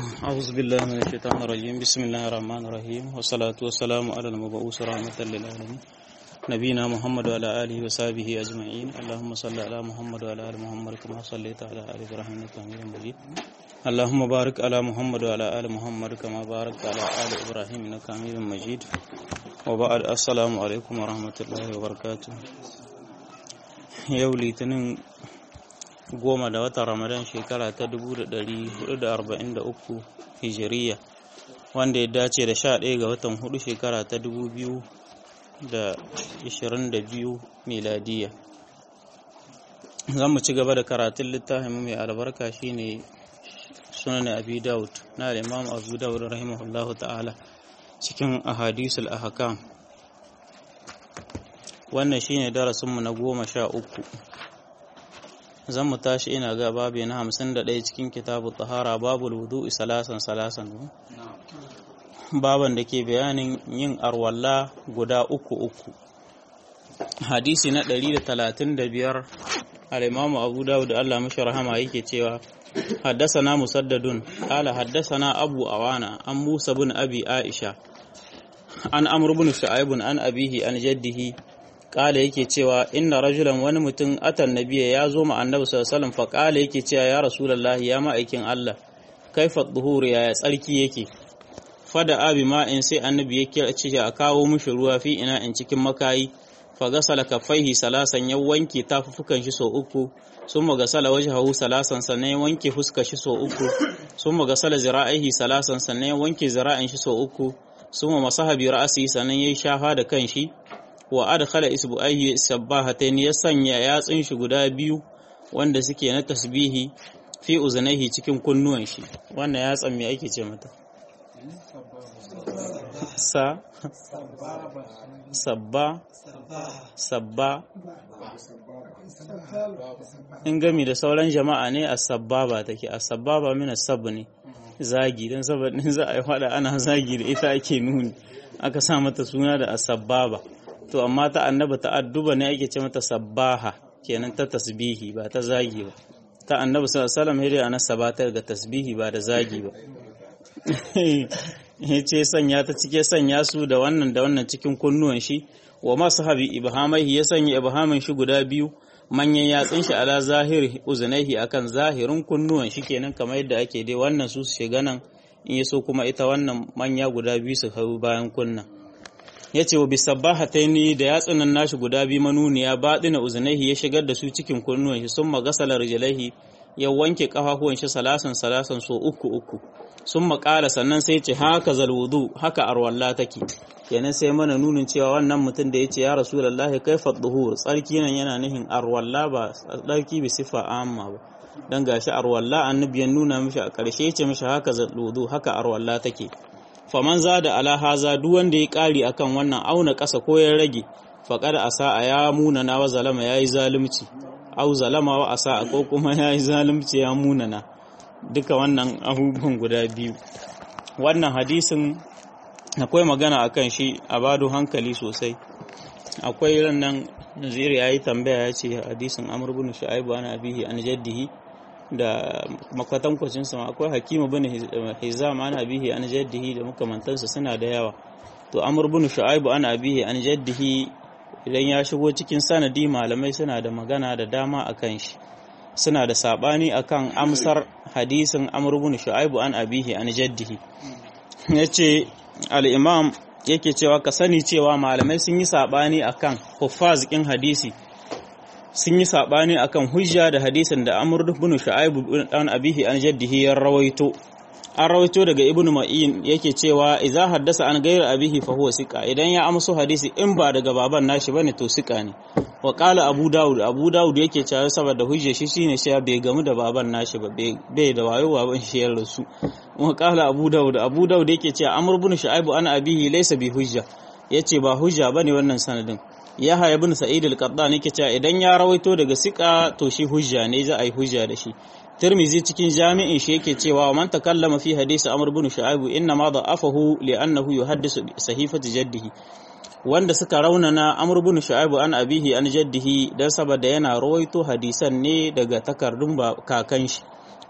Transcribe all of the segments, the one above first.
أعوذ بالله من الشيطان الرجيم بسم الله الرحمن الرحيم والصلاة والسلام على المبعوث رحمة للعالمين نبينا محمد وعلى آله وصحبه أجمعين اللهم صل على محمد وعلى آل محمد كما صليت على آل إبراهيم إنك حميد مجيد اللهم بارك على محمد وعلى آل محمد كما باركت على آل إبراهيم إنك حميد مجيد وبعد السلام عليكم ورحمة الله وبركاته yau litinin goma da watan ramadan shekara ta 1443 hijiriya wanda ya dace da 11 ga watan hudu shekara ta 2022 miladiya zan mu ci gaba da karatun littafin mai albarka shine sunan abi daud na imam abu daud rahimahullahu ta'ala cikin ahadisul ahkam wannan shine darasinmu na goma sha uku zan mu tashi ina ga babu na hamsin da ɗaya cikin kitabu tahara babu wudu salasan salasan baban da ke bayanin yin arwalla guda uku uku hadisi na ɗari da talatin da biyar al'imamu abu dawud da allah mashi rahama yake cewa haddasana musaddadun ƙala haddasana abu awana an musa bin abi aisha an amur bin sha'ibun an abihi an jaddihi kala yake cewa inna rajulan wani mutum atan nabiya ya zo ma annabi sallallahu alaihi fa kala yake cewa ya rasulullahi ya ma'aikin Allah kaifa dhuhur ya tsarki yake fada abi ma in sai annabi yake ce a kawo mishi ruwa fi ina in cikin makayi fa gasala kaffaihi salasan ya wanke tafufukan shi so uku sun magasala wajhahu salasan sannan ya wanke fuskar shi so uku sun magasala zira'ihi salasan sannan ya wanke zira'in shi so uku sun masaha bi ra'asi sannan ya shafa da kanshi wa adkhala isbu'aihi sabbahatayn ya sanya yatsun shi guda biyu wanda suke na tasbihi fi uzunaihi cikin kunnuwan shi wannan yatsan me ake ce mata sa sabba sabba in gami da sauran jama'a ne a sabbaba take a sabbaba mina sabu ne zagi don saboda za a yi fada ana zagi da ita ake nuni aka sa mata suna da asabbaba to amma ta annaba ta adduba ne ake ce mata sabbaha kenan ta tasbihi ba ta zagi ba ta annabi sallallahu alaihi wasallam hiri ana sabatar ga tasbihi ba da zagi ba yace sanya ta cike sanya su da wannan da wannan cikin kunnuwan shi wa masahabi ibhamaihi ya sanya ibhamin shi guda biyu manyan yatsun shi ala zahiri uzunaihi akan zahirin kunnuwan shi kenan kamar yadda ake dai wannan su su shiga nan in yaso kuma ita wannan manya guda biyu su hau bayan kunnan ya ce wa bisabbahataini da yatsunan nashi guda biyu manuniya baɗina uzunaihi ya shigar da su cikin kunnuwan shi sun magasala rijlaihi ya wanke kafafuwan shi salasan salasan so uku uku sun makala sannan sai ce haka zalwudu haka arwalla take kenan sai mana nunin cewa wannan mutum da ya ce ya rasulullahi kaifa duhur tsarki nan yana nihin arwalla ba tsarki bi sifa amma ba dan gashi arwalla annabi ya nuna mishi a ƙarshe ya ce mishi haka zalwudu haka arwalla take faman za da ala haza duk wanda ya ƙari akan wannan auna ƙasa ko ya rage faƙar asa a ya munana wa zalama ya yi zalunci au zalama wa asa ko kuma ya yi zalunci ya munana duka wannan abubuwan guda biyu wannan hadisin akwai magana akan shi a bado hankali sosai akwai rannan naziri ya yi tambaya ya ce hadisin amur bin shu'aibu ana abihi an jaddihi da makwatankwacin sama akwai hakimu bin hizam ana bihi an jaddihi da makamantansa suna da yawa to amr bin shu'aibu ana bihi an jaddihi idan ya shigo cikin sanadi malamai suna da magana da dama akan shi suna da sabani akan amsar hadisin amr bin shu'aibu an abihi an jaddihi yace al-imam yake cewa ka sani cewa malamai sun yi sabani akan huffaz kin hadisi sun yi saɓani akan hujja da hadisin da Amr ibn Shu'aib dan abihi an jaddihi ya rawaito an rawaito daga Ibn Ma'in yake cewa idza haddasa an gairu abihi fa huwa siqa idan ya amso hadisi in ba daga baban nashi bane to siqa ne wa qala Abu Dawud Abu Dawud yake cewa saboda hujja shi shine cewa bai gamu da baban nashi ba bai da wayo baban shi ya rasu wa qala Abu Dawud Abu Dawud yake cewa Amr ibn Shu'aib an abihi laysa bi hujja yace ba hujja bane wannan sanadin Yahya ibn Sa'id al-Qattan yake cewa idan ya rawaito daga sika to shi hujja ne za a yi hujja da shi Tirmizi cikin jami'in shi yake cewa man takallama fi hadisi Amr ibn Shu'aib inna ma da'afahu li'annahu yuhaddisu sahifati jaddihi wanda suka raunana Amr ibn Shu'aib an abihi an jaddihi dan saboda yana rawaito hadisan ne daga takardun ba kakan shi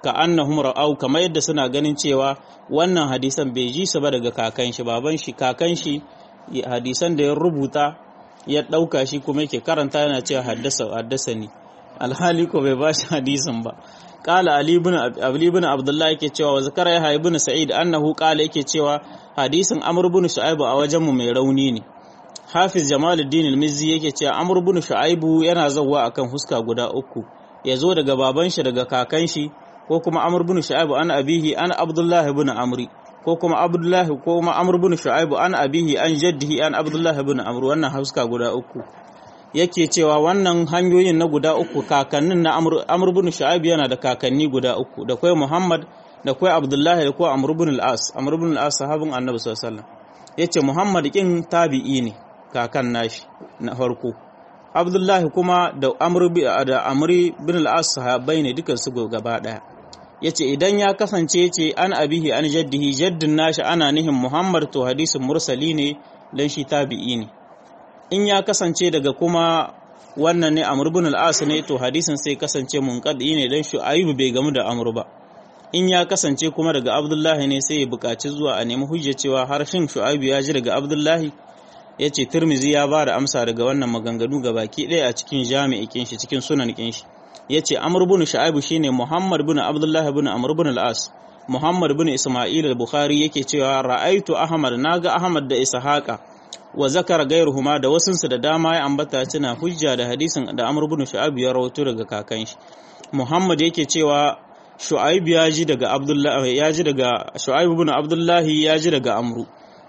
ka annahum ra'au kamar yadda suna ganin cewa wannan hadisan bai ji su ba daga kakan shi baban shi kakan shi hadisan da ya rubuta ya ɗauka shi kuma yake karanta yana cewa haddasa haddasa ni alhali ko bai bashi hadisin ba qala ali ibn ali ibn abdullah yake cewa wa zakara ya ibn sa'id annahu qala yake cewa hadisin amr ibn shu'aib a wajen mu mai rauni ne hafiz jamaluddin al-mizzi yake cewa amr ibn shu'aib yana zawwa akan huska guda uku ya zo daga baban shi daga kakan shi ko kuma amr ibn shu'aib an abihi an abdullah ibn amri ko kuma abdullah ko kuma amr ibn shu'aib an abihi an jaddihi an abdullah ibn amr wannan huska guda uku yake cewa wannan hanyoyin na guda uku kakannin na amr ibn shu'aib yana da kakanni guda uku da kai muhammad da kai abdullah da kai amr ibn al-as amr ibn al-as sahabin annabi sallallahu alaihi wasallam yace muhammad kin tabi'i ne kakan nashi na farko abdullahi kuma da amri da amri bin al-as sahabbai ne dukan su gaba daya yace idan ya kasance yace an abihi an jaddihi jaddin nashi ana nihin muhammad to hadisin mursali ne dan shi tabi'i ne in ya kasance daga kuma wannan ne amr bin al-as ne to hadisin sai kasance munqadi ne dan shu'aib bai gamu da amr ba in ya kasance kuma daga abdullahi ne sai ya buƙaci zuwa a nemi hujja cewa harshen shu'aib ya ji daga abdullahi ya ce turmizi ya ba da amsa daga wannan maganganu ga baki ɗaya a cikin jami'i kinshi cikin sunan kinshi ya ce amur bin sha'abu shine muhammad bin abdullahi bin amur bin al'as muhammad bin isma'il al-bukhari yake cewa ra'aitu ahmad naga ahmad da ishaqa wa zakar gairuhuma da wasunsu da dama ya ambata tana hujja da hadisin da amur bin sha'abu ya rawaito daga kakan shi muhammad yake cewa shu'aib ya ji daga abdullahi ya ji daga shu'aib bin abdullahi ya ji daga amru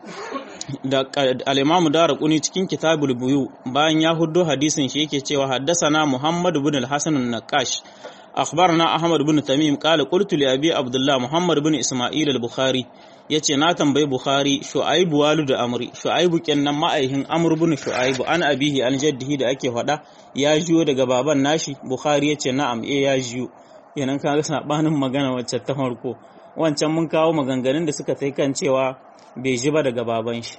da al-Imam Daraquni cikin Kitabul Buyu bayan ya huddo hadisin shi yake cewa haddasana Muhammad ibn al-Hasan an-Naqash akhbarana Ahmad ibn Tamim qala qultu li Abi Abdullah Muhammad ibn Isma'il al-Bukhari yace na tambayi Bukhari Shu'aib walid Amri Shu'aib kenan ma'aihin Amr ibn Shu'aib an abihi an jaddihi da ake faɗa ya jiyo daga baban nashi Bukhari yace na'am eh ya jiyo yanan kaga sabanin magana wacce ta farko wancan mun kawo maganganun da suka tai kan cewa bai ji ba daga baban shi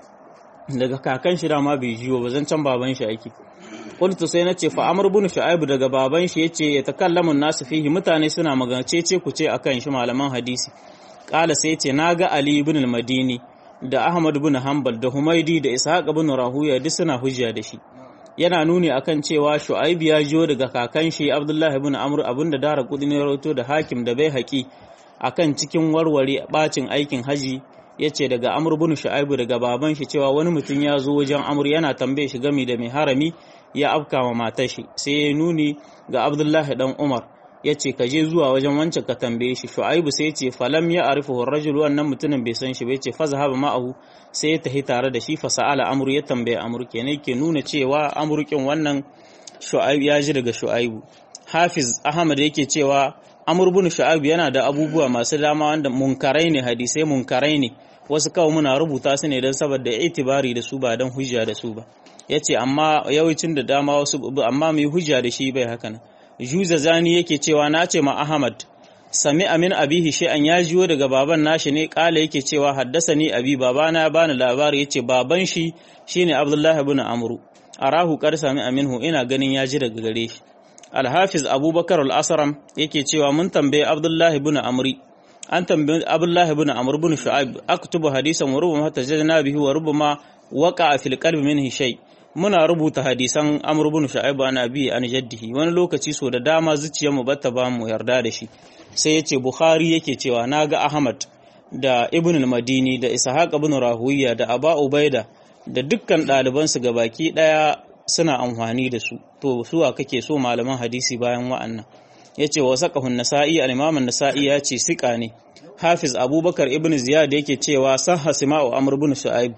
daga kakan shi dama bai jiwo ba zan can baban shi ake qultu sai nace fa amr ibn shu'aib daga baban shi yace ya takallamu nasu fihi mutane suna magance ce ku ce akan shi malaman hadisi kala sai yace naga ali ibn al-madini da ahmad ibn hanbal da humaidi da ishaq ibn rahuya duk suna hujja da shi yana nuni akan cewa shu'aib ya jiwo daga kakan shi abdullahi ibn amr abinda dara kudi ne rawato da hakim da bai haƙi akan cikin warware bacin aikin haji ya ce daga amur bin shu'aibu daga baban shi cewa wani mutum ya zo wajen amur yana tambaye shi gami da mai harami ya afka ma matar shi sai ya nuni ga abdullahi dan umar ya ce ka je zuwa wajen wancan ka tambaye shi shu'aibu sai ya ce falam ya arifu rajul wannan mutumin bai san shi bai ce fa zahaba ma'ahu sai ya tafi tare da shi fa sa'ala amur ya tambaye amur kenan ke nuna cewa amurkin wannan shu'aibu ya ji daga shu'aibu hafiz ahmad yake cewa amur bin shu'aibu yana da abubuwa masu dama wanda munkarai ne hadisai munkarai ne wasu kawai muna rubuta su ne don saboda itibari da su ba don hujja da su ba yace amma yawancin da dama wasu amma mai hujja da shi bai haka nan juza zani yake cewa na ce ma ahmad sami amin abihi shay'an ya jiyo daga baban nashi ne kala yake cewa haddasa ni abi babana ya bani labari yace baban shi shine abdullahi ibn amru arahu qad sami aminhu ina ganin ya ji daga gare shi alhafiz abubakar al'asaram yake cewa mun tambaye abdullahi bin amri an tambaye abdullahi bin amr bin shu'aib aktubu hadisan wa rubama tajadna bihi wa rubama waqa fil qalbi minhi shay muna rubuta hadisan amr bin shu'aib an abi an jaddihi wani lokaci so da dama zuciyar mu bata ba mu yarda da shi sai yace bukhari yake cewa naga ahmad da ibn al-madini da ishaq ibn rahuwiya da aba ubaida da dukkan ɗalibansu gabaki ɗaya suna amfani da su to suwa kake so malaman hadisi bayan wa'annan yace wa saqahun nasa'i al-imam an-nasa'i ya ce sika ne hafiz abubakar ibn ziyad yake cewa sahha sima'u amr ibn shu'aib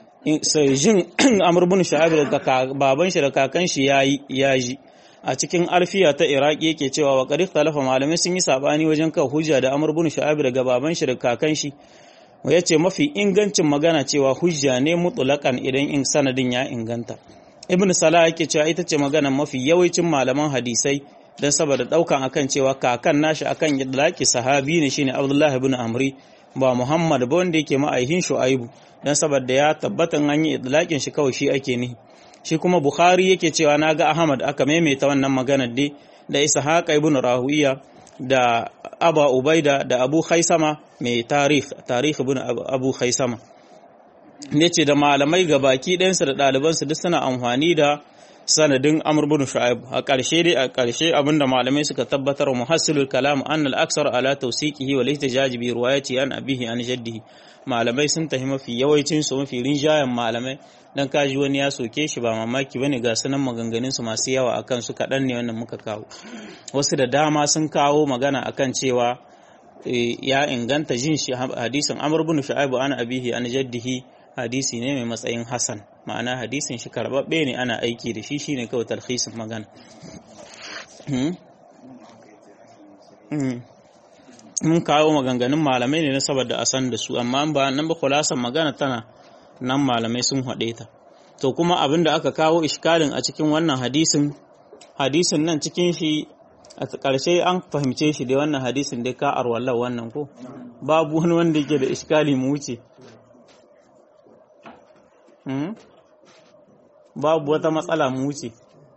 sai jin amr ibn shu'aib daga baban shi da kakan shi yayi yaji a cikin alfiya ta iraki yake cewa wa qad talafa malamai sun yi sabani wajen kan hujja da amr ibn shu'aib daga baban shi da kakan shi ya ce mafi ingancin magana cewa hujja ne mutulakan idan in sanadin ya inganta ibn salah yake cewa ita ce magana mafi yawancin malaman hadisai don saboda daukan akan cewa kakan nashi akan idlaki sahabi ne shine abdullahi ibn amri ba muhammad ba wanda yake ma'aihin shu'aibu don saboda ya tabbatan an yi idlakin shi kawai shi ake nihi shi kuma bukhari yake cewa naga ahmad aka maimaita wannan maganar dai da ishaqa ibn rahuiya da aba ubaida da abu khaisama mai tarih tarih ibn abu khaisama ne ce da malamai gabaki ɗayansu da ɗalibansu duk suna amfani da sanadin amr bin shu'aib a ƙarshe dai a ƙarshe abinda malamai suka tabbatar wa muhassilul kalam anna al-aksar ala tawsiqihi wal ihtijaj bi riwayati an abihi an jaddihi malamai sun tahi mafi yawancin su mafi rinjayen malamai dan kaji wani ya soke shi ba mamaki bane ga sunan maganganun su masu yawa akan su kaɗan ne wannan muka kawo wasu da dama sun kawo magana akan cewa ya inganta jin shi hadisin amr bin shu'aib an abihi an jaddihi hadisi ne mai matsayin hasan ma'ana hadisin shi karbabbe ne ana aiki da shi shine kawai talhisin magana mun kawo maganganun malamai ne na saboda a san da su amma ba nan ba kulasan magana tana nan malamai sun haɗe ta to kuma abin da aka kawo iskalin a cikin wannan hadisin hadisin nan cikin shi a ƙarshe an fahimce shi da wannan hadisin dai ka arwallar wannan ko babu wani wanda yake da iskali mu wuce babu wata matsala mu wuce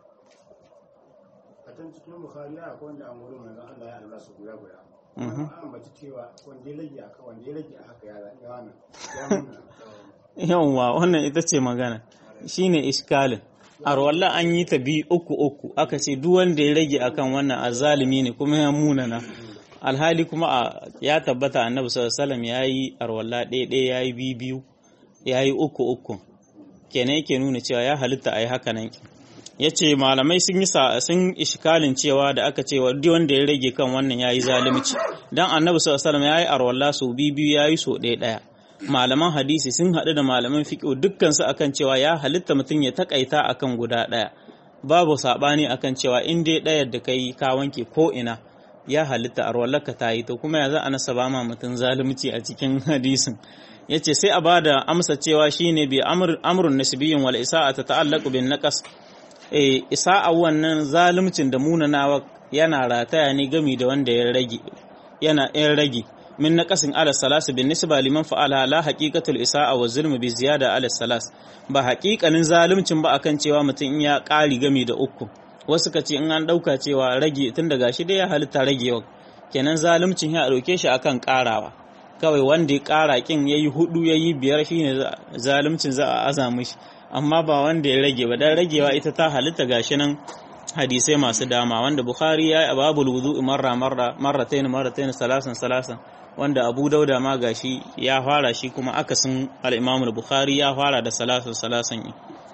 a can cikin bukari ya akwai wanda an wurin manzon Allah ya Allah su guda guda an ambaci cewa wanda ya rage aka wanda ya rage haka ya ya wannan ya nuna yawwa wannan ita ce magana shine iskalin arwalla an yi ta bi uku uku aka ce duk wanda ya rage akan wannan azalimi ne kuma ya munana alhali kuma ya tabbata annabi sallallahu alaihi wasallam yayi arwalla ɗaya ɗaya yayi biyu biyu yayi uku uku kenan yake nuna cewa ya halitta a yi haka nan ya ce malamai sun yi sun ishikalin cewa da aka ce duk wanda ya rage kan wannan ya yi zalimci don annabi sallallahu ya yi arwalla sau biyu biyu ya yi sau ɗaya ɗaya malaman hadisi sun haɗu da malaman fiƙo dukkansu akan cewa ya halitta mutum ya takaita akan guda ɗaya babu saɓani akan cewa in dai ɗayar da kai ka wanke ko ina ya halitta arwallarka ta yi to kuma ya za a nasa ba ma mutum zalunci a cikin hadisin ya ce sai a ba da amsa cewa shi ne bi amurin nasibiyin wal isa'a ta ta'allaku bin naqas e isa'a wannan zalimcin da munanawa yana rataya ne gami da wanda ya rage yana yan rage min naqasin ala salas bin nisba liman fa'ala la haqiqatul isa'a wa zulm bi ziyada ala salas ba haƙiƙanin zalimcin ba akan cewa mutum ya ƙari gami da uku wasu ka ce in an ɗauka cewa rage tun daga shi dai ya halitta ragewa kenan zalimcin ya ɗauke shi akan ƙarawa kawai wanda ya ƙara ƙin ya yi hudu ya yi biyar shi ne zalimcin za a aza mishi amma ba wanda ya rage ba dan ragewa ita ta halitta gashi nan hadisai masu dama wanda bukhari ya yi babul wudu marra marra marratain marratain salasan salasan wanda abu dauda ma gashi ya fara shi kuma akasin al-imam bukhari ya fara da salasan salasan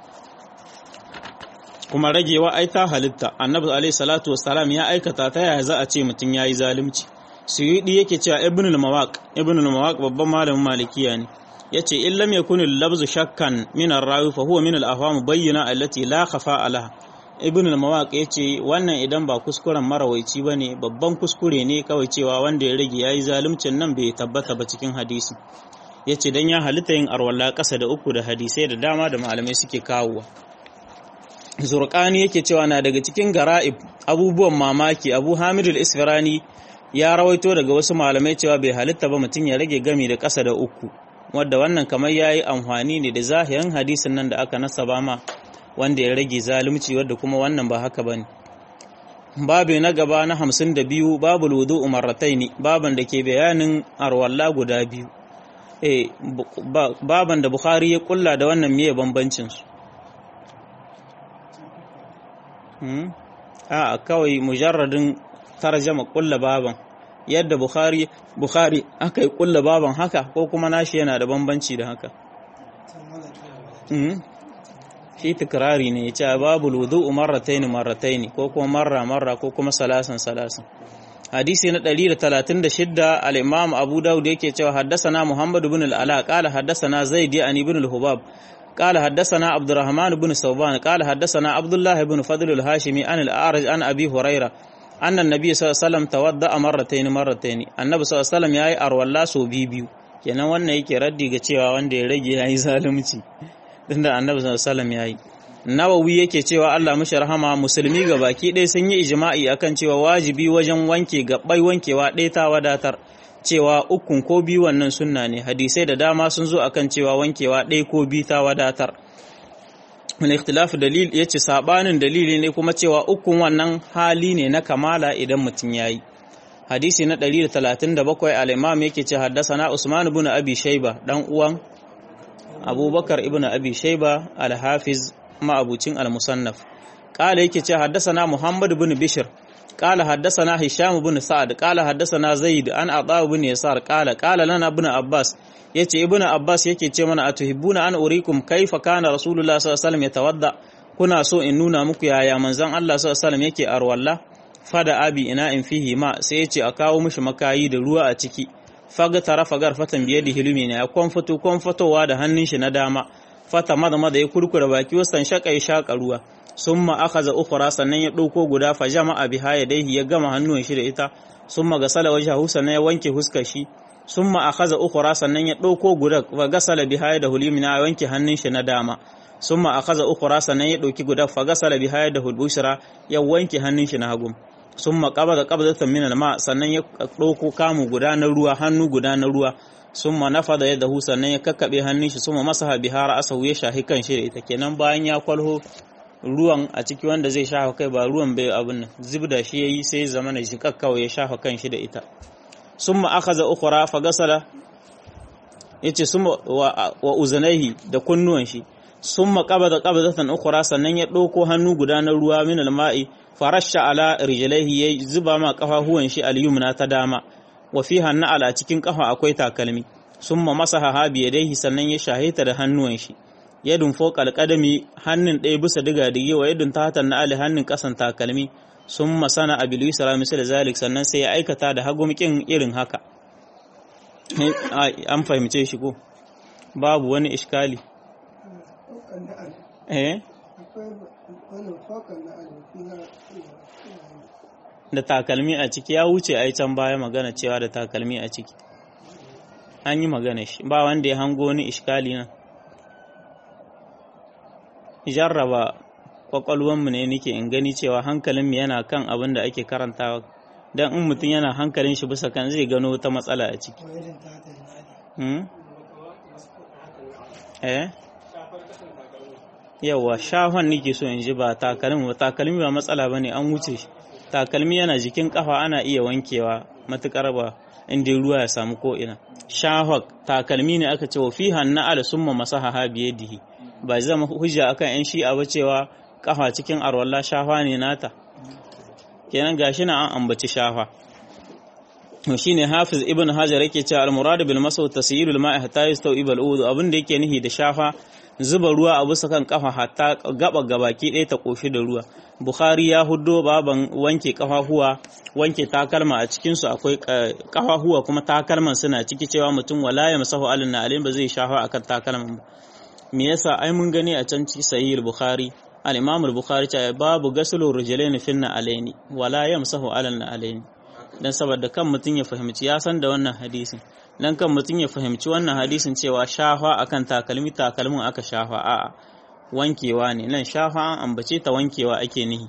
kuma ragewa ai ta halitta annabi alaihi salatu wassalam ya aikata ta yaya za a ce mutum yayi zalunci suyudi yake cewa ibn al-mawaq ibn al-mawaq babban malamin malikiya ne yace in lam yakun al-labzu shakkan min ar-rawi fa huwa min al-afham bayyana allati la khafa alaha ibn al-mawaq yace wannan idan ba kuskuren marawaici bane babban kuskure ne kawai cewa wanda ya rage yayi zaluncin nan bai tabbata ba cikin hadisi yace dan ya halitta yin arwalla kasa da uku da hadisai da dama da malamai suke kawowa zurqani yake cewa na daga cikin gara'ib abubuwan mamaki abu hamid al-isfirani ya rawaito daga wasu malamai cewa bai halitta ba mutum ya rage gami da ƙasa da uku wadda wannan kamar ya yi amfani ne da zahirin hadisin nan da aka nasaba ma wanda ya rage zalunci wadda kuma wannan ba haka ba ne babu na gaba na hamsin da biyu babu ludu umarratai ne baban da ke bayanin arwalla guda biyu eh baban da bukhari ya kulla da wannan miye bambancinsu a kawai mujarradin tarjama kulla baban yadda bukhari bukhari aka yi kulla baban haka ko kuma nashi yana da bambanci da haka shi tikrari ne ya ce babu wudu marrataini marrataini ko kuma marra marra ko kuma salasan salasan hadisi na 136 al-imam abu daud yake cewa haddasana muhammad ibn al-ala qala haddasana zaid an ibn al-hubab قال حدثنا عبد الرحمن بن ثوبان قال حدثنا عبد الله بن فضل الهاشمي عن الأعرج عن أبي هريرة أن النبي صلى الله عليه وسلم تودع مرتين مرتين النبي صلى الله عليه وسلم yayi arwalla so biyu kenan wannan yake raddi ga cewa wanda ya rage yayi zalunci tunda annabi sallallahu alaihi wasallam yayi nawawi yake cewa Allah mashi rahama musulmi ga baki ɗaya sun yi ijma'i akan cewa wajibi wajen wanke gabbai wankewa ɗaya ta wadatar cewa ukun ko biyu wannan sunna ne hadisai da dama sun zo akan cewa wankewa ɗaya ko biyu ta wadatar wani ikhtilafu dalil ya ce sabanin dalili ne kuma cewa ukun wannan hali ne na kamala idan mutum ya yi hadisi na 137 al-imam yake ce haddasana Usman ibn Abi Shayba dan uwan Abubakar ibn Abi Shayba al-Hafiz ma'abucin al-Musannaf qala yake ce haddasana Muhammad ibn Bishr qala haddasana Hisham ibn Sa'ad qala haddasana Zaid an Ata ibn Yasar qala qala lana ibn Abbas yace ibn Abbas yake ce mana atuhibbuna an urikum kaifa kana Rasulullah sallallahu alaihi wasallam yatawadda kuna so in nuna muku yaya manzon Allah sallallahu alaihi wasallam yake arwalla fada abi ina in fihi ma sai ya ce a kawo mishi makayi da ruwa a ciki faga tara fagar fatan biye da hilumi ne ya kwan fito kwan fitowa da hannun shi na dama fata mada mada ya kurkura baki wasan shaka ya shaka ruwa summa akhadha ukhra sannan ya dauko guda fa jama'a biha yadayhi ya gama hannun shi da ita summa gasala wajhahu sannan ya wanke huskar shi summa akhadha ukhra sannan ya dauko guda fa gasala biha da hulumi na wanke hannun shi na dama summa akhadha ukhra sannan ya dauki guda fa gasala biha da hulbushra ya wanke hannun shi na hagu sun makaba da kabzatan min alma sannan ya ɗauko kamu guda na ruwa hannu guda na ruwa sun ma nafa da yadda sannan ya kakkaɓe hannun shi sun ma masa bihara asahu ya shahi kan shi da ita kenan bayan ya kwalho ruwan a ciki wanda zai shafa kai ba ruwan bai abin nan zubda shi yayi sai zama na shi kakkawa ya shafa kan shi da ita sun ma akhadha ukhra fa gasala yace sun wa uzanaihi da kunnuwan shi sun ma qabada qabdatan ukhra sannan ya ɗauko hannu guda na ruwa min alma'i farasha ala rijlaihi ya zuba ma kafafuwan shi al-yumna ta dama wa fiha na'ala a cikin kafa akwai takalmi summa masaha ha biyadaihi sannan ya shahita da hannuwan shi yadun fawqa al-qadami hannun ɗaya bisa diga dige wa yadun tahta na'ali hannun kasan takalmi summa sana abil yusra misal zalik sannan sai ya aikata da hagumkin irin haka an fahimce shi ko babu wani iskali eh da takalmi a ciki ya wuce a can baya magana cewa da takalmi a ciki an yi magana shi ba wanda ya hango wani iskali nan jarraba kwakwalwanmu ne nake in gani cewa hankalinmu yana kan abin da ake karantawa don in mutum yana hankalin shi bisa kan zai gano wata matsala a ciki eh yawa shahon nake so in ji ba takalmi ba takalmi ba matsala bane an wuce shi takalmi yana jikin kafa ana iya wankewa matukar ba inda ruwa ya samu ko ina shahok takalmi ne aka ce wa fi hanna ala summa masaha ha biyadihi ba zama hujja akan yan shi'a ba cewa kafa cikin arwalla shafa ne nata kenan gashi na an ambaci shafa to shine hafiz ibn hajar yake cewa al-murad bil masaw tasyirul ma'i hatta yastawi al udu abin da yake nihi da shafa zuba ruwa a bisa kan kafa hatta gaba gabaki ɗaya ta koshi da ruwa bukhari ya huddo baban wanke kafafuwa wanke takalma a cikin su akwai kafafuwa kuma takalman suna ciki cewa mutum wala ya masahu alin na alim ba zai shafa akan takalman ba me yasa ai mun gani a can ci sahih bukhari al-imam al-bukhari ta babu gaslu rijlaini finna alaini wala yamsahu alal na alaini dan saboda kan mutum ya fahimci ya san da wannan hadisin dan kan mutum ya fahimci wannan hadisin cewa shafa akan takalmi takalmin aka shafa a'a wankewa ne nan shafa an ambace ta wankewa ake nihi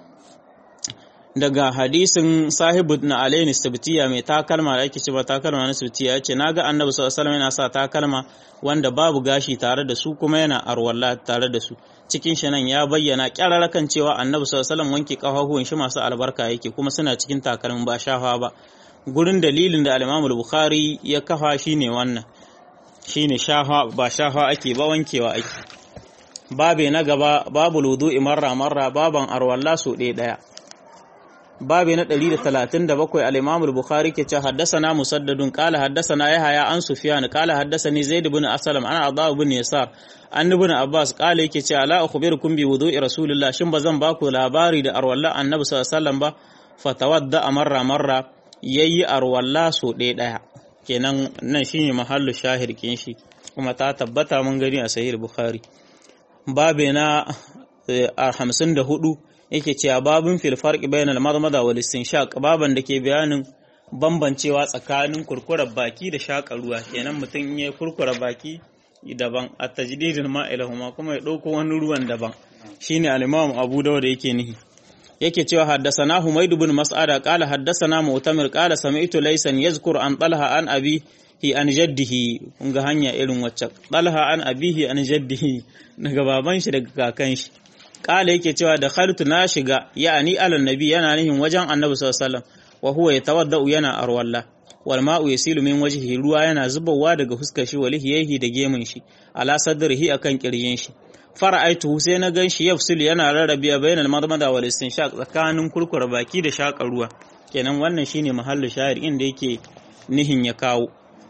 daga hadisin sahibu na alaini sabtiya mai takalma da ake cewa takalma na sabtiya ya ce naga annabi sallallahu alaihi yana sa takalma wanda babu gashi tare da su kuma yana arwalla tare da su cikin shi nan ya bayyana kyararra kan cewa annabi sallallahu alaihi wanke kafafuwan shi masu albarka yake kuma suna cikin takalmin ba shafa ba gurin dalilin da al-Imam bukhari ya kafa shine wannan shine shafa ba shafa ake ba wankewa ake babe na gaba babu wudu'i marra marra baban arwalla so ɗaya ɗaya babi na 137 al-Imam al-Bukhari ke ce haddathana Musaddadun qala haddathana Yahya an Sufyan qala haddathani Zaid ibn Aslam ana Adha ibn Yasar an ibn Abbas qala yake ce ala akhbirukum bi wudu'i Rasulullah shin bazan ba ku labari da arwalla Annabi sallallahu alaihi wasallam ba fatawadda marra marra yayi arwalla so ɗaya ɗaya kenan nan shine mahallu shahir kin shi kuma ta tabbata mun gani a sahih Bukhari babe na 54 yake cewa babin fil farqi bainal madmada wal istinshaq baban da ke bayanin bambancewa tsakanin kurkurar baki da shaƙa ruwa kenan mutum ya kurkura baki daban a tajdidin ma'ilahuma kuma ya ɗauko wani ruwan daban shine al-imam Abu Dawud yake nihi yake cewa haddasana Humayd ibn Mas'ada qala haddasana Mu'tamir qala sami'tu laysan yazkur an Talha an abi hi an jaddihi kun ga hanya irin wacce Talha an abihi an jaddihi daga baban shi daga kakan shi kala yake cewa da khaltu na shiga ya'ani alan nabi yana nihin wajen annabi sallallahu alaihi wasallam wa huwa yatawaddau yana arwalla wal ma'u yasilu min wajhihi ruwa yana zubowa daga fuskar shi walihiyhi da gemun shi ala sadrihi akan kirjin shi fara'aitu sai na ganshi yafsil yana rarrabe bainal madmada wal istinshaq tsakanin kurkura baki da shakar ruwa kenan wannan shine mahallu shahir inda yake nihin ya kawo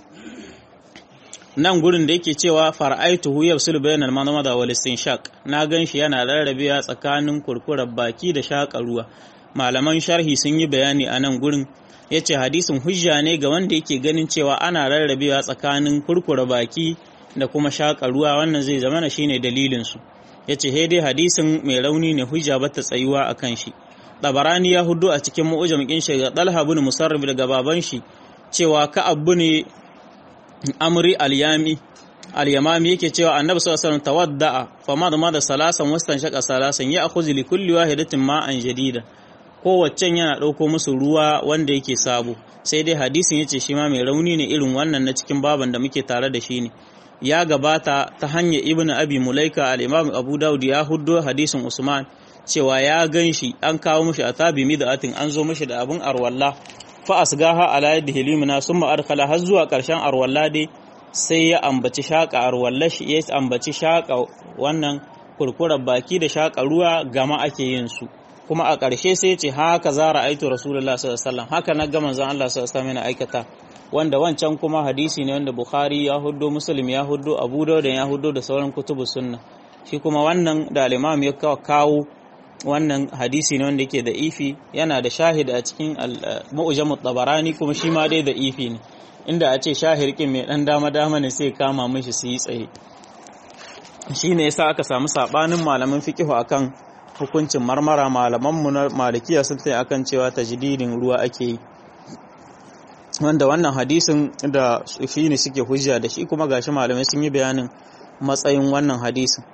nan gurin da yake cewa fara'aituhu yafsul bainal madmada wal istinshaq na ganshi yana rarrabewa tsakanin kurkurar baki da shakar ruwa malaman sharhi sun yi bayani a nan gurin yace hadisin hujja ne ga wanda yake ganin cewa ana rarrabewa tsakanin kurkura baki da kuma shakar ruwa wannan zai zama na shine dalilin su yace he dai hadisin mai rauni ne hujja bata tsayuwa akan shi Tabarani ya hudu a cikin mu'ujam kin shi ga Talha ibn Musarrif daga baban shi cewa Ka'ab ne Amri al-Yami al-Yamami yake cewa Annabi sallallahu alaihi wasallam tawadda'a fama da da salasan wastan shaka salasan ya akhuzi li kulli wahidatin ma'an jadida kowaccen yana dauko musu ruwa wanda yake sabo sai dai hadisin yace shi ma mai rauni ne irin wannan na cikin baban da muke tare da shi ne ya gabata ta hanyar Ibn Abi Mulaika al-Imam Abu Dawud ya huddo hadisin Usman cewa ya gan shi an kawo mashi a tabi mida'atin an zo mashi da abin arwalla fa asgaha ala yadihi limna summa adkhala har zuwa karshen arwalla dai sai ya ambaci shaka arwalla shi ya ambaci shaka wannan kurkurar baki da shaka ruwa gama ake yin su kuma a ƙarshe sai ya ce haka za ra'aitu rasulullah sallallahu alaihi wasallam haka na ga manzon Allah sallallahu alaihi wasallam yana aikata wanda wancan kuma hadisi ne wanda bukhari ya huddo muslim ya huddo abu dawud ya huddo da sauran kutubu sunna shi kuma wannan da al-imam ya kawo wannan hadisi ne wanda yake da ifi yana da shahid a cikin mu'jamut tabarani kuma shi ma dai da ifi ne inda a ce shahirkin mai dan dama dama ne sai kama mishi su yi tsaye shine yasa aka samu sabanin malaman fiqh akan hukuncin marmara malaman mu na malikiya sun tayi akan cewa tajdidin ruwa ake yi wanda wannan hadisin da shi ne suke hujja da shi kuma gashi malamai sun yi bayanin matsayin wannan hadisin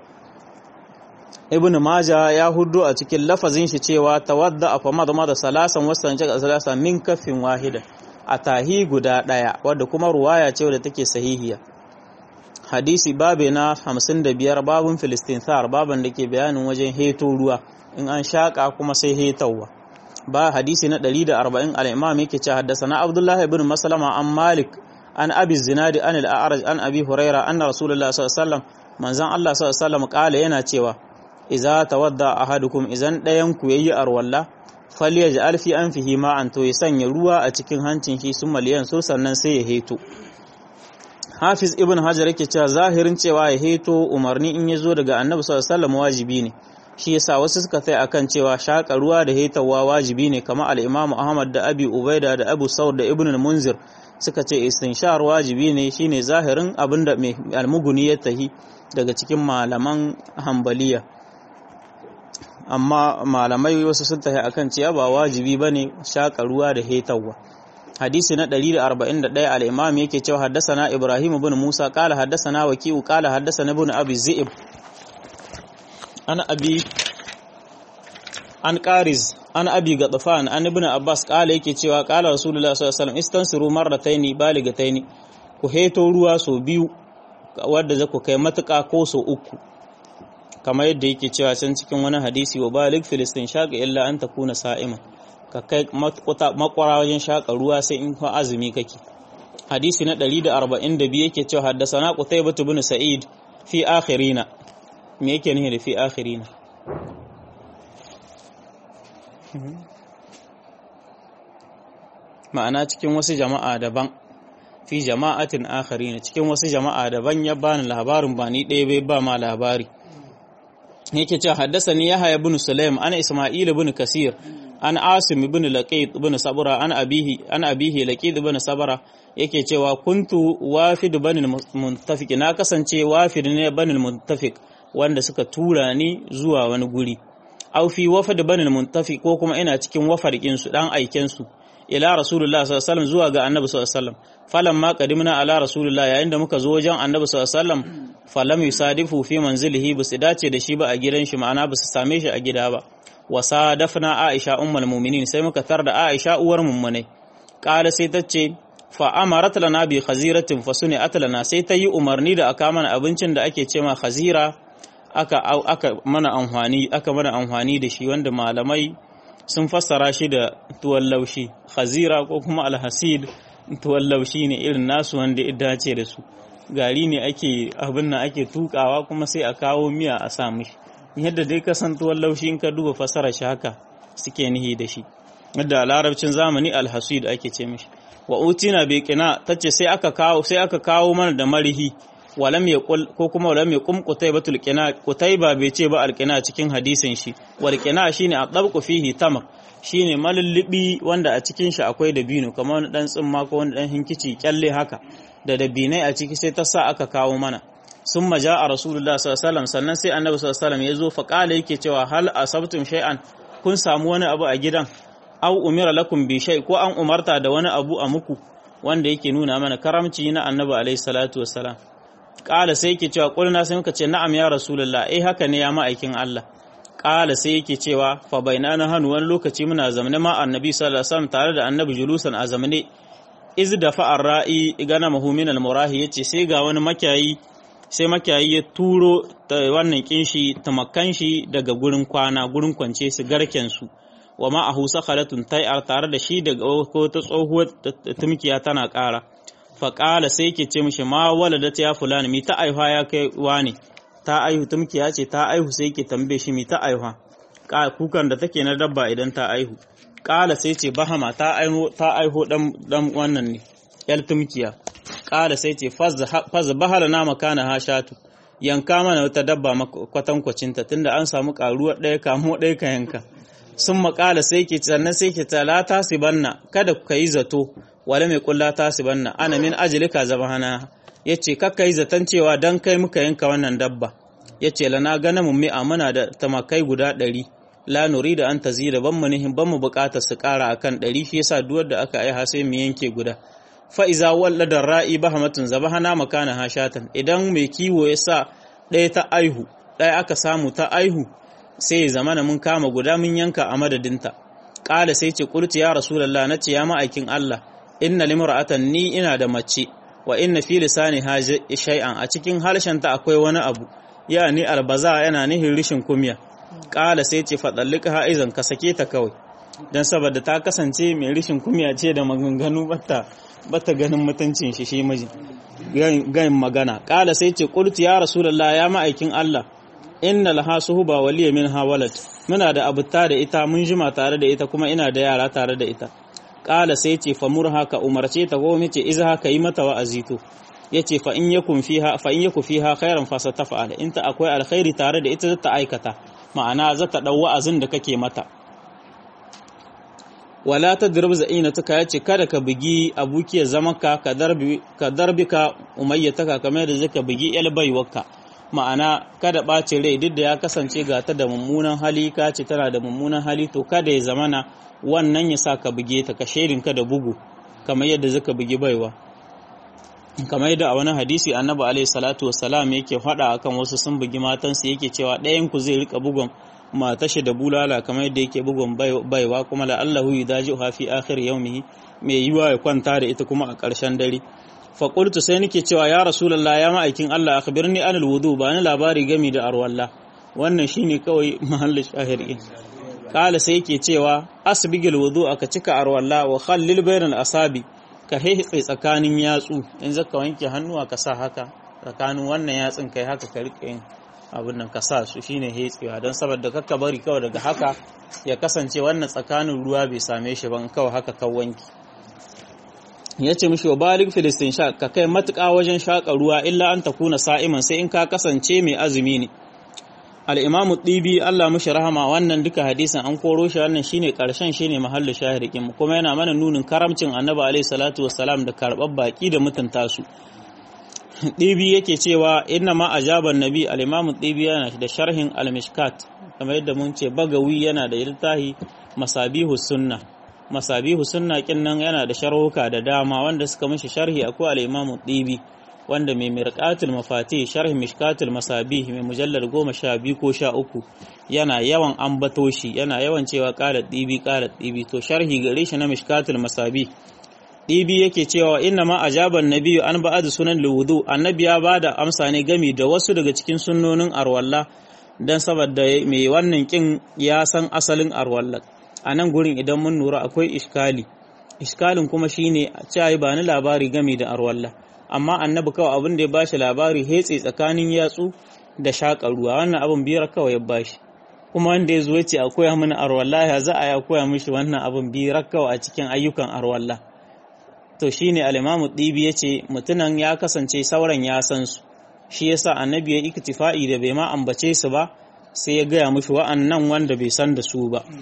ibn maja ya hudu a cikin lafazin shi cewa tawadda a fama da da salasan wasan jaka salasa min kafin wahida a tahi guda daya wadda kuma ruwaya ce wadda take sahihiya hadisi babe na 55 babun filistinthar baban da ke bayanin wajen heto ruwa in an shaka kuma sai hetawa ba hadisi na 140 al-imam yake ce haddasa abdullahi ibn maslama an malik an abi zinadi an al-a'raj an abi huraira anna rasulullahi sallallahu alaihi wasallam manzon Allah sallallahu alaihi wasallam kala yana cewa iza tawadda ahadukum idan ɗayan ku yayi arwalla falyaj'al fi anfihi ma'an to ya sanya ruwa a cikin hancin shi sun maliyan so sannan sai ya heto Hafiz Ibn Hajar yake cewa zahirin cewa ya heto umarni in ya zo daga Annabi sallallahu alaihi wasallam wajibi ne shi yasa wasu suka kai akan cewa shaka ruwa da hetawa wajibi ne kamar al-Imam Ahmad da Abi Ubaida da Abu Saud da Ibn al-Munzir suka ce istinshar wajibi ne shine zahirin abinda mai almuguni ya tahi daga cikin malaman Hanbaliya amma malamai wasu sun tafi akan cewa ba wajibi bane shaka ruwa da hetawa hadisi na 141 al-imam yake cewa haddasana ibrahim ibn musa qala haddasana waqi'u qala haddasana ibn abi zi'ib an abi an qariz an abi gadfan an ibn abbas qala yake cewa qala rasulullah sallallahu alaihi wasallam istansiru marrataini baligataini ku heto ruwa so biyu wanda zaku kai matuka ko so uku kamar yadda yake cewa can cikin wani hadisi wa balik filistin shaƙa illa an takuna sa'ima ka kai makwara wajen shaƙa ruwa sai in fa azumi kake hadisi na 142 yake cewa haddasana qutaybah ibn sa'id fi akhirina me yake nufi da fi akhirina ma'ana cikin wasu jama'a daban fi jama'atin akhirina cikin wasu jama'a daban ya bani labarin ba ni ɗaya bai ba ma labari yake cewa haddasani yahya ibn sulaim ana isma'il ibn kasir an asim ibn laqit ibn sabra an abihi an abihi laqit ibn sabra yake cewa kuntu wafid banil muntafiq na kasance wafid ne banil muntafiq wanda suka tura ni zuwa wani guri aw fi wafad banil muntafiq ko kuma ina cikin wafarkin su dan aiken su ila rasulullah sallallahu alaihi wasallam zuwa ga annabi sallallahu alaihi wasallam falamma qadimna ala rasulullah yayin da muka zo wajen annabi sallallahu alaihi wasallam falam yusadifu fi manzilihi basu dace da shi ba a gidan shi ma'ana basu same shi a gida ba wasa dafna aisha ummul mu'minin sai muka tar da aisha uwar mummunai qala sai tace fa amarat lana bi khaziratin fasuni atlana sai ta yi umarni da aka mana abincin da ake cema khazira aka aka mana amfani aka mana amfani da shi wanda malamai sun fassara shi da tuwon laushi khazira ko kuma alhasid tuwon laushi ne irin nasu wanda ya dace da su gari ne ake abin nan ake tukawa kuma sai a kawo miya a sa mishi yadda dai ka san tuwon laushi in ka duba fassara shi haka suke nihi da shi yadda a larabcin zamani alhasid ake ce mishi wa utina bai kina tace sai aka kawo sai aka kawo mana da marihi walam yaqul ko kuma walam yaqum qutaybatul qina qutayba bai ce ba alqina cikin hadisin shi wal qina shine adabqu fihi tamak shine malullubi wanda a cikin shi akwai dabino kamar wani dan tsimma ko wani dan hinkici kyalle haka da dabinai a ciki sai ta sa aka kawo mana sun maja a rasulullah sallallahu sannan sai annabi sallallahu ya zo fa kala yake cewa hal asabtum shay'an kun samu wani abu a gidan aw umira lakum bi shay ko an umarta da wani abu a muku wanda yake nuna mana karamci na annabi alaihi salatu wassalam kala sai yake cewa kulna sai muka ce na'am ya rasulullah eh haka ne ya ma'aikin Allah kala sai yake cewa fa bainana hanu wani lokaci muna zamane ma annabi sallallahu alaihi wasallam tare da annabi julusan a zamane iz da fa'ar ra'i gana mahumin al-murahi yace sai ga wani makiyayi sai makiyayi ya turo wannan kinshi tamakan shi daga gurin kwana gurin kwance su garken su wa ma ahu sakhalatun tai'ar tare da shi daga ko ta tsohuwar tumkiya tana ƙara fa qala sai yake ce mishi ma waladat ya fulani mi ta aihuwa ya kai wani ta aihu tumkiya ce ta aihu sai yake tambaye shi mi ta aihuwa kukan da take na dabba idan ta aihu kala sai ce bahama ta aiho ta aiho dan dan wannan ne yal tumkiya kala sai ce faz bahala na makana hashatu yanka mana wata dabba kwatankwacin ta tunda an samu karuwar ɗaya kamo ɗaya ka yanka sun makala sai ke sannan sai ke tala ta sibanna kada ka yi zato wala mai kulla ta sibanna ana min ajilika zabahana yace kakka yi zaton cewa dan kai muka yanka wannan dabba yace lana gana mu mi'a muna da tamakai guda ɗari la nuri da an tazira ban mu nihin ban mu bukatar su kara akan ɗari shi yasa duwar da aka aiha sai mu yanke guda fa iza wallada ra'i bahamatun zabahana makana hashatan idan mai kiwo ya sa ɗaya ta aihu ɗaya aka samu ta aihu sai ya zamana mun kama guda mun yanka a madadinta ƙala sai ce kurti ya rasulullah na ce ya ma'aikin Allah inna limra'atan ni ina da mace wa inna fi lisani shay'an a cikin harshen ta akwai wani abu ya ni albaza yana nihin rishin kumya ƙala sai ce faɗallika ha'izan ka sake ta kawai don saboda ta kasance mai rishin kumya ce da maganganu bata bata ganin mutuncin shi shi miji gayin magana ƙala sai ce ƙultu ya rasulallah ya ma'aikin Allah inna laha suhuba waliya min hawalat muna da abuta da ita mun jima tare da ita kuma ina da yara tare da ita ƙala sai ce famurha ka umarce ta ko mace izha ka yi mata wa'azi to yace fa in yakun fiha fa in yaku fiha khairan fa satafa'ala in ta akwai alkhairi tare da ita ta aikata ma'ana za ta ɗau wa'azin da kake mata. Wala ta dirbi za'ina tuka ya ce, Kada ka bugi abukiyar zamanka ka darbi ka umayyataka kamar da zaka bugi baiwarka. ma'ana kada ɓace rai duk da ya kasance ga ta da mummunan hali ka ce tana da mummunan hali to kada ya zamana wannan ya sa ka buge ta ka ka da bugu kamar yadda zaka bugi baiwa kamar yadda a wani hadisi annabi alaihi salatu wassalam yake faɗa akan wasu sun bugi matansu yake cewa ɗayan ku zai rika bugun matashi da bulala kamar yadda yake bugun baiwa kuma la Allahu yudaji'uha fi akhir yawmihi mai yiwa ya kwanta da ita kuma a ƙarshen dare fa qultu sai nake cewa ya rasulullah ya ma'aikin Allah akhbirni anil wudu ba ni labari gami da arwalla wannan shine kawai mahallin shahiri kala sai yake cewa asbigil wudu aka cika arwalla wa khallil bainal asabi ka haihe tsakanin yatsu in zaka wanke hannuwa ka sa haka tsakanin wannan yatsun kai haka ka rike yin abin nan ka sa su shine hetsewa don saboda kakka bari kawai daga haka ya kasance wannan tsakanin ruwa bai same shi ban kawai haka kan wanki ya ce mishi wa balik filistin sha ka kai matuƙa wajen shaƙa ruwa illa an ta kuna sa'iman sai in ka kasance mai azumi ne al'imamu ɗibi Allah mushi rahama wannan duka hadisin an koro shi wannan shine ƙarshen shine mahallu shahirikin kuma yana mana nunin karamcin annabi alaihi salatu wassalam da karɓar baƙi da mutunta su ɗibi yake cewa inna ma ajaban nabi al'imamu ɗibi yana da sharhin al-mishkat kamar yadda mun ce bagawi yana da littafi masabihu sunna masabihu sunna kin nan yana da sharhuka da dama wanda suka mishi sharhi akwai al-imamu ɗibi wanda mai mirqatul mafati sharh mishkatul masabih mai mujallar goma sha biyu ko sha uku yana yawan ambato shi yana yawan cewa qala dibi qala dibi to sharhi gare shi na mishkatul masabih dibi yake cewa inna ma ajaban nabiyyu an ba'ad sunan wudu annabi ya bada amsa ne gami da wasu daga cikin sunnonin arwalla dan saboda mai wannan kin ya san asalin arwalla a nan gurin idan mun lura akwai iskali iskalin kuma shine cewa ba ni labari game da arwalla amma annabi kawai abin da ya bashi labari hetse tsakanin yatsu da shaƙa ruwa wannan abin biyar kawai ya bashi kuma wanda ya zo ya ce a koya mana arwalla ya za a ya koya mishi wannan abin biyar kawai a cikin ayyukan arwalla to shine al-imamu dibi yace mutunan ya kasance sauran ya san su shi yasa annabi ya iktifa'i da bai ma ambace su ba sai ya gaya mishi wa'annan wanda bai san da su ba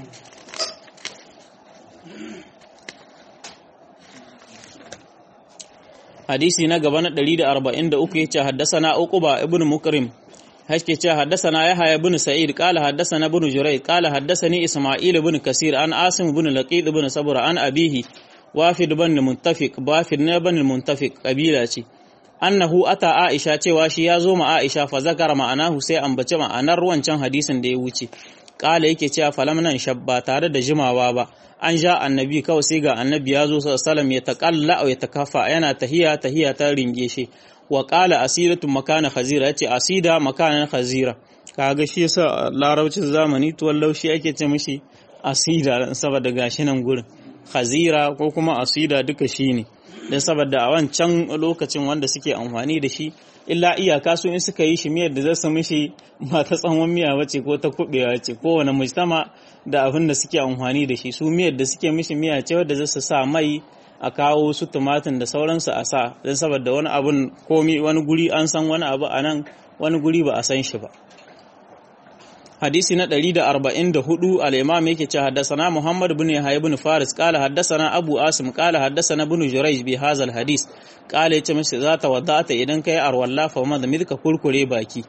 hadisi na gaba na 143 yace haddasana uquba ibn mukrim hake ce haddasana yahya ibn sa'id qala haddasana ibn jurayd qala haddasani isma'il ibn kasir an asim ibn laqid ibn sabra an abihi wafid ibn muntafiq wafid ne ibn muntafiq kabila ce annahu ata aisha cewa shi ya zo ma aisha fa zakara ma'anahu sai ambace ma'anar wancan hadisin da ya wuce kala yake cewa falam nan shabba tare da jimawa ba an ja annabi kawai sai ga annabi ya zo sallam ya taƙalla ya takafa yana tahiya tahiya ta ringe shi wa qala asidatu makana khazira yace asida makanan khazira kaga shi yasa larabcin zamani tuwon laushi ake ce mishi asida saboda gashi nan gurin khazira ko kuma asida duka shine dan saboda a wancan lokacin wanda suke amfani da shi illa iyaka su in suka yi shi miyar da zasu mishi ba ta tsawon miya bace ko ta kubewa ce kowane mujtama da abin da suke amfani da shi su miyar da suke mishi miya ce wadda zasu sa mai a kawo su tumatin da sauransu a sa don saboda wani abun komi wani guri an san wani abu a nan wani guri ba a san shi ba hadisi na 144 al-imam yake ce haddasana Muhammad ibn Yahya ibn Faris qala haddasana Abu Asim qala haddasana ibn Jurayj bi hadha al-hadis qala yace mishi za ta wadata idan kai arwalla fa ma da midka kurkure baki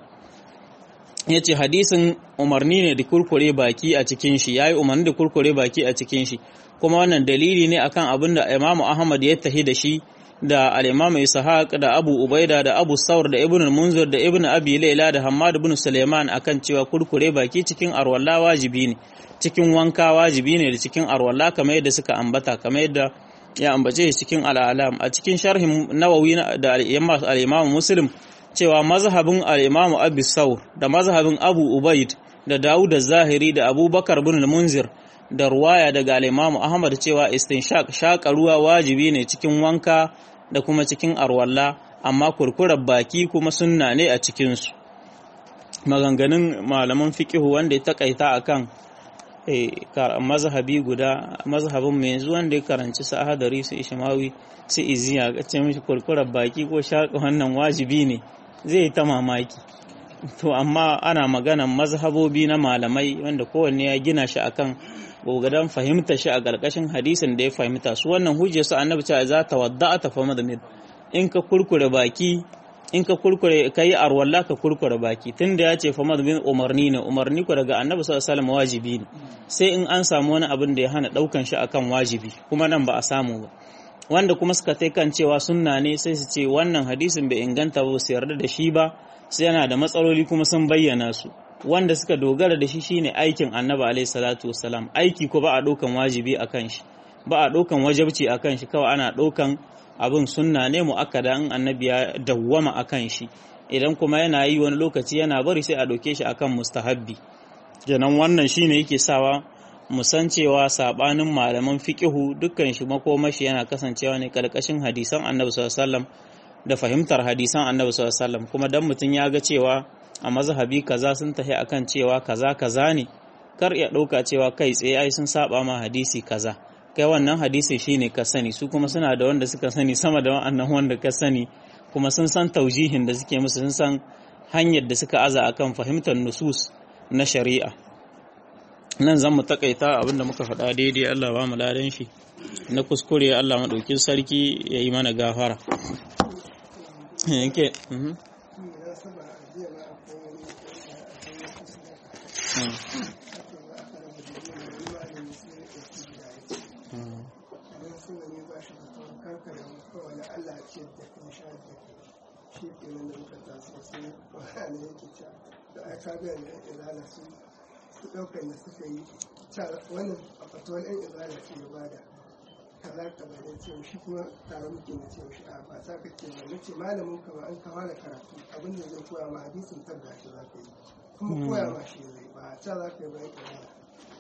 yace hadisin umarni ne da kurkure baki a cikin shi yayi umarni da kurkure baki a cikin shi kuma wannan dalili ne akan abin da Imam Ahmad ya tahi da shi da al-Imam Ishaq da Abu Ubaida da Abu Saur da Ibn al-Munzir da Ibn Abi Layla da Hammad ibn Sulaiman akan cewa kurkure baki cikin arwalla wajibi ne cikin wanka wajibi ne da cikin arwalla kamar yadda suka ambata kamar yadda ya ambace shi cikin al-alam a cikin sharhin Nawawi da al-Imam Muslim cewa mazhabin al-Imam Abi Saur da mazhabin Abu Ubaid da Dawud az-Zahiri da Abubakar ibn al-Munzir da ruwaya daga al-Imam Ahmad cewa istinshaq shaka ruwa wajibi ne cikin wanka da kuma cikin arwalla amma kurkurar baki kuma sunna ne a cikin su maganganun malaman fiqihu wanda ya takaita akan eh mazhabi guda mazhabin mai yanzu wanda ya karanci su ahadari su ishmawi su iziya ga ce mishi kurkurar baki ko shaka wannan wajibi ne zai ta mamaki to amma ana maganan mazhabobi na malamai wanda kowanne ya gina shi akan gogadan fahimta shi a ƙarƙashin hadisin da ya fahimta su wannan hujjar su annabi cewa za ta wadda ta fama da in ka kurkure baki in ka kurkure ka yi arwalla ka kurkure baki tunda ya ce fama da umarni ne umarni ku daga annabi sallallahu alaihi wajibi ne sai in an samu wani abin da ya hana ɗaukan shi akan wajibi kuma nan ba a samu ba wanda kuma suka tai kan cewa sunna ne sai su ce wannan hadisin bai inganta ba su yarda da shi ba sai yana da matsaloli kuma sun bayyana su wanda suka dogara da shi shine aikin annabi alaihi salatu wassalam aiki ko ba a ɗaukan wajibi akan shi ba a ɗaukan wajabci akan shi kawai ana ɗaukan abin sunna ne mu'akkada in annabi ya dawwama akan shi idan kuma yana yi wani lokaci yana bari sai a ɗauke shi akan mustahabbi kenan wannan shine yake sawa mu san cewa sabanin malaman fiqihu dukkan shi makomashi yana kasancewa ne karkashin hadisan annabi sallallahu alaihi wasallam da fahimtar hadisan annabi sallallahu alaihi wasallam kuma dan mutum ya ga cewa a mazhabi kaza sun tafi akan cewa kaza kaza ne kar ya ɗauka cewa kai tsaye ai sun saba ma hadisi kaza kai wannan hadisi shine ka sani su kuma suna da wanda suka sani sama da wa'annan wanda ka sani kuma sun san taujihin da suke musu sun san hanyar da suka aza akan fahimtar nusus na shari'a nan zan mu takaita abinda muka faɗa daidai Allah ba mu ladan shi na kuskure Allah maɗaukin sarki ya yi mana gafara yanke shi ke nan da muka taso sai wani yake cewa da aka ga da izala su su ɗaukar da suka yi wannan a fatuwar yan izala ce ya bada kaza kaza da ce shi kuma tare muke na ce shi a ba sa ka ce ba nace malamin ka ba an ka fara karatu abin da zai koya ma hadisin tabba shi za ka yi kuma koya ma shi zai ba ta za ka yi bayan izala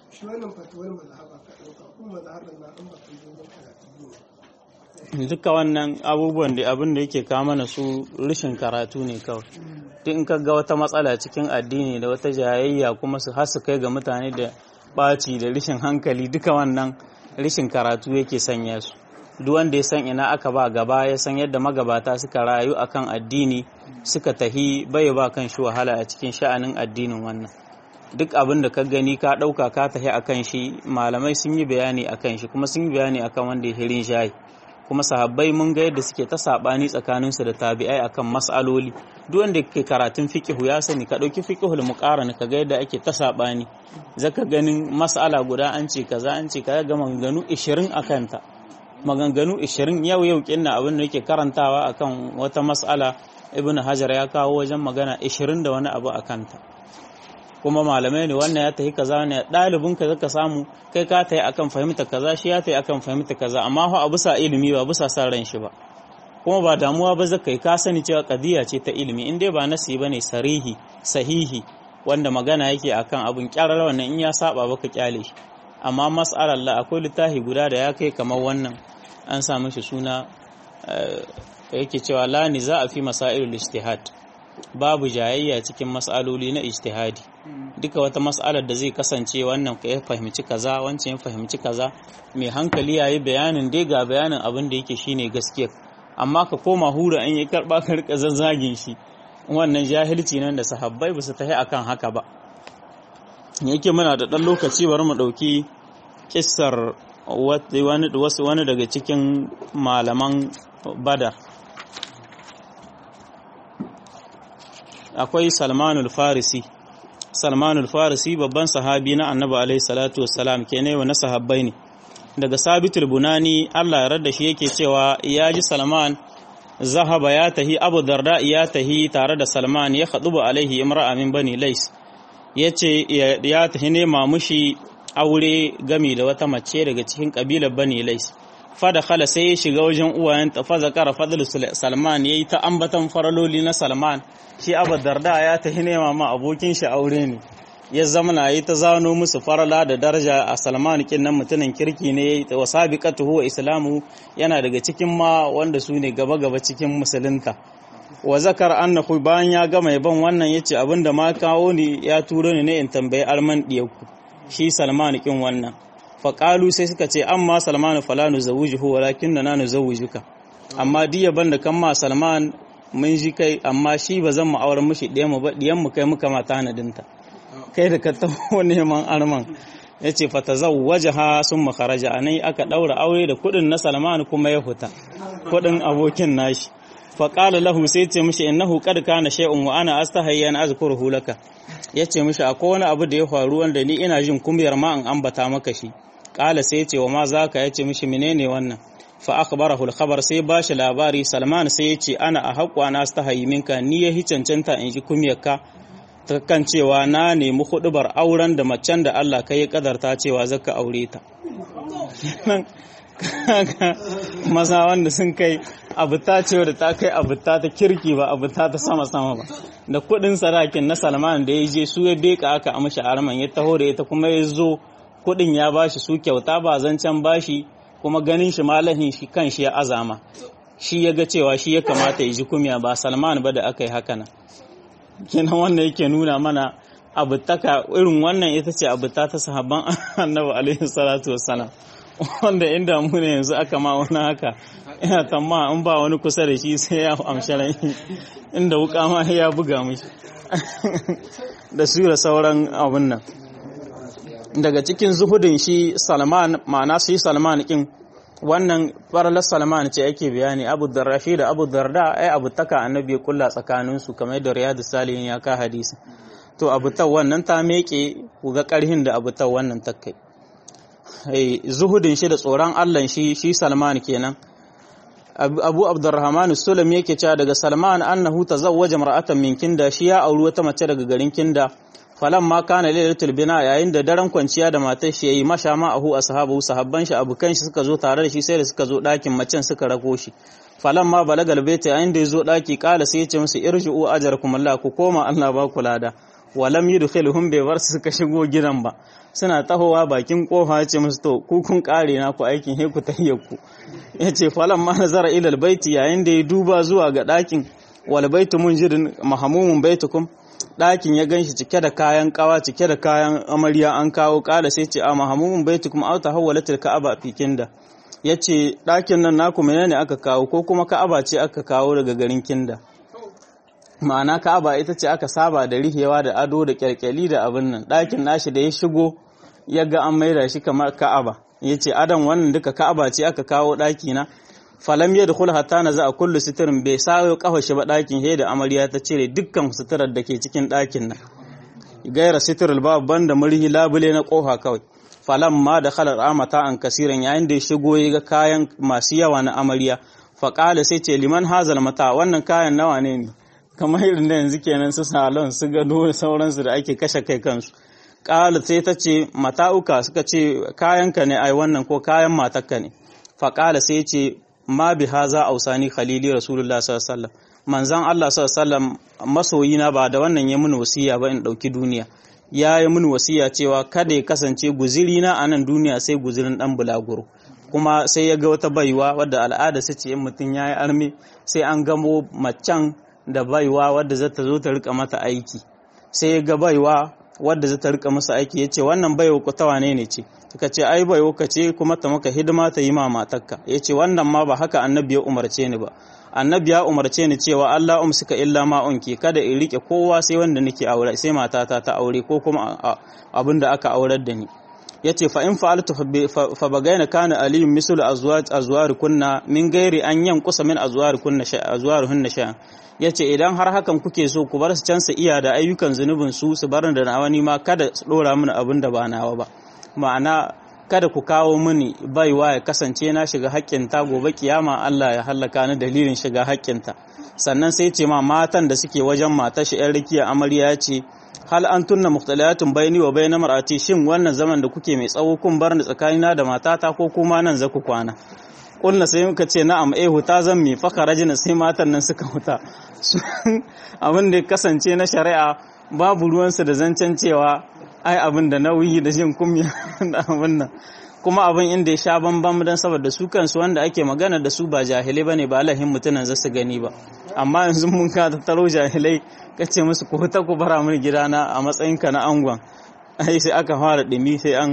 shi wannan fatuwar mazhaba ka ɗauka ko mazhaban na an baka dogon karatu ne duka wannan abubuwan da abin da yake kawo mana su rashin karatu ne kawai duk in ka ga wata matsala cikin addini da wata jayayya kuma su har su kai ga mutane da ɓaci da rashin hankali duka wannan rashin karatu yake sanya su duk wanda ya san ina aka ba gaba ya san yadda magabata suka rayu akan addini suka tahi bai ba kan shi wahala a cikin sha'anin addinin wannan duk abin da ka gani ka ɗauka ka tahi akan shi malamai sun yi bayani akan shi kuma sun yi bayani akan wanda ya hirin shayi kuma sahabbai mun ga yadda suke ta sabani tsakaninsu da tabi'ai akan mas'aloli duk wanda ke karatun fiqhu ya sani ka dauki fiqhul muqarana ka ga yadda ake ta sabani zaka ganin mas'ala guda an ce kaza an ce kaza ga maganganu 20 akan ta maganganu 20 yau yau kinna abin da yake karantawa akan wata mas'ala ibn hajar ya kawo wajen magana 20 da wani abu akan ta kuma malamai ne wannan ya tafi kaza ne ɗalibin ka zaka samu kai ka tayi akan fahimta kaza shi ya tayi akan fahimta kaza amma fa a bisa ilimi ba bisa san ran shi ba kuma ba damuwa ba zaka yi ka sani cewa kadiya ce ta ilimi in dai ba nasi bane sarihi sahihi wanda magana yake akan abun kyarar wannan in ya saba baka kyale shi amma mas'alar la akwai littafi guda da ya kai kamar wannan an sa mishi suna yake cewa la niza a fi masailul ijtihad babu jayayya cikin mas'aloli na ijtihadi duka wata mas'alar da zai kasance wannan ya fahimci kaza wancan ya fahimci kaza mai hankali yayi bayanin dai ga bayanin abin da yake shine gaskiya amma ka koma hura an yi karba ka rika zazzagin shi wannan jahilci nan da sahabbai ba su tahi akan haka ba yake muna da dan lokaci bari mu dauki kissar wani wani daga cikin malaman badar akwai salmanul farisi salmanul farisi babban sahabi na annabi alaihi salatu wassalam ke ne na sahabbai ne daga sabitul bunani allah ya da shi yake cewa ya ji salman zahaba ya tahi abu darda ya tahi tare da salman ya ba alaihi imra'a min bani lais ya ce ya tahi nema mushi aure gami da wata mace daga cikin kabilar bani lais fada khala sai ya shiga wajen uwayen ta fa zakara fadlu salman yayi ta ambatan faraloli na salman shi abu darda ya tahi nema ma abokin shi aure ne ya zamana yi ta zano musu farala da daraja a salman kin nan mutumin kirki ne wa sabiqatu wa islamu yana daga cikin ma wanda su ne gaba gaba cikin musulunta wa zakar annahu bayan ya gama yaban wannan yace abinda ma kawo ni ya turo ni ne in tambayi alman diyaku shi salman kin wannan faƙalu sai suka ce amma salman fala nu zawujuhu walakin na nu zawujuka amma diya banda kan ma salman mun ji kai amma shi ba zan mu auren mushi ɗaya mu ba ɗiyan mu kai muka mata nadinta kai da ka taho neman arman ya ce fata zawwaja ha sun makaraja a nan aka ɗaura aure da kuɗin na salman kuma ya huta kuɗin abokin nashi faƙala lahu sai ce mishi innahu qad kana shay'un wa ana astahayya an azkuruhu laka yace mishi akwai wani abu da ya faru wanda ni ina jin kumiyar ma an ambata maka shi ƙala sai ce wa ma zaka yace mishi menene wannan fa akhbarahu al-khabar sai bashi labari Salman sai yace ana a haƙwa na astahayyi minka ni ya hi cancanta in ji kumiyarka ta kan cewa na nemi hudubar auren da macen da Allah kai ya kadarta cewa zaka aure ta maza wanda sun kai abuta ce da ta kai abuta ta kirki ba abuta ta sama sama ba da kudin sarakin na salman da ya je su ya beka aka amshi arman ya taho da ita kuma ya zo kudin ya bashi su kyauta ba zancen bashi kuma ganin shi malahin shi kan shi ya azama shi ya ga cewa shi ya kamata ya ji kumya ba salman ba da aka yi haka nan kenan wannan yake nuna mana abutaka irin wannan ita ce abuta ta sahabban annabi alaihi salatu wassalam wanda inda mu ne yanzu aka ma wani haka ina tamma in ba wani kusa da shi sai ya amshi rai inda wuka ma ya buga mishi da su da sauran abun nan daga cikin zuhudin shi salman ma'ana shi salman kin wannan faralar salman ce ake bayani abu darrashi da abu darda ai abu taka annabi ya kulla tsakaninsu kamar yadda riyadu salihin ya ka hadisi to abu ta wannan ta meke ku ga karhin da abu ta wannan takai zuhudin shi da tsoron Allah shi shi Salman kenan Abu Abdurrahman Sulam yake cewa daga Salman annahu tazawwaja mar'atan min Kinda shi ya auri wata mace daga garin Kinda falan ma kana lailatul bina yayin da daren kwanciya da matar shi yayi masha ma ahu ashabu sahabban shi abukan shi suka zo tare da shi sai da suka zo dakin macen suka rako shi falan ma balagal baita yayin da ya zo daki kala sai ya ce musu irji'u ajrakum Allah ku koma Allah ba ku lada walam yudkhiluhum bai bar su suka shigo gidan ba suna tahowa bakin kofa ce musu to ku kun kare na ku aikin he ku tahiyyarku yace falan ma nazara ila albayti yayin da ya duba zuwa ga dakin wal baitu munjirin mahamumun baitukum dakin ya ganshi cike da kayan kawa cike da kayan amarya an kawo kala sai ce a mahamumun baitukum aw tahawwalatil ka'aba fikinda yace dakin nan naku menene aka kawo ko kuma ka'aba ce aka kawo daga garin kinda ma'ana ka'aba ita ce aka saba da rihewa da ado da kyalkyali da abin nan ɗakin nashi da ya shigo ya ga an maida shi kamar ka'aba ya ce adam wannan duka ka'aba ce aka kawo ɗaki na falam ya dukul hatta na za a kullu sitirin bai sayo kafa shi ba ɗakin he da amarya ta cire dukkan suturar da ke cikin ɗakin nan gaira sitirul babu banda murhi labule na kofa kawai falam ma da khalar amata an kasiran yayin da ya shigo ya ga kayan masu yawa na amarya faƙala sai ce liman hazal mata wannan kayan nawa ne ne kamar irin da yanzu kenan su salon su gado da sauransu da ake kashe kai kansu ƙala sai ta ce mata'uka suka ce kayanka ne ai wannan ko kayan matakka ne faƙala sai ce ma bi haza ausani khalili rasulullah sallallahu alaihi wasallam manzon Allah sallallahu alaihi wasallam masoyina ba da wannan ya mun wasiya ba in dauki duniya ya yi mun wasiya cewa kada ya kasance guzirina a nan duniya sai guzirin dan bulaguro kuma sai ya ga wata baiwa wadda al'ada su ce in mutum ya yi arme sai an gamo macen da baiwa wadda za ta zo ta rika mata aiki sai ya ga baiwa wadda za ta rika masa aiki ya ce wannan baiwa ku ta wane ne ce suka ce ai baiwa ka ce kuma ta maka hidima ta yi ma matarka ya ce wannan ma ba haka annabi ya umarce ni ba annabi ya umarce ni cewa Allah umsika illa ma unki kada in rike kowa sai wanda nake aure sai matata ta aure ko kuma abin da aka aurar da ni yace fa in fa'altu fa bagaina kana aliyun mislu azwaj azwar kunna min gairi an yankusa min azwar kunna sha azwaruhunna sha yace idan har hakan kuke so ku bar su can su iya da ayyukan zunubin su su bar da nawa ni ma kada su dora mini abin da ba nawa ba ma'ana kada ku kawo mini baiwa ya kasance na shiga haƙƙinta gobe kiyama Allah ya hallaka ni dalilin shiga haƙƙinta sannan sai ce ma matan da suke wajen matar shi ƴan rikiya amarya ya ce hal an tunna mukhtaliyatun baini wa bayna mar'ati shin wannan zaman da kuke mai tsawo kun bar ni tsakanina da matata ko kuma nan za ku kwana kulna sai muka ce na'am eh huta zan mi faka rajina sai matan nan suka huta abin da ya kasance na shari'a babu ruwansu da zancen cewa ai abin da nauyi da jin kumya da abin nan kuma abin inda ya sha bambam don saboda su kansu wanda ake magana da su ba jahilai bane ba lahin mutunan za su gani ba amma yanzu mun ka tattaro jahilai kace musu ko ta ku bara mun gidana a matsayinka na angon ai sai aka fara dimi sai an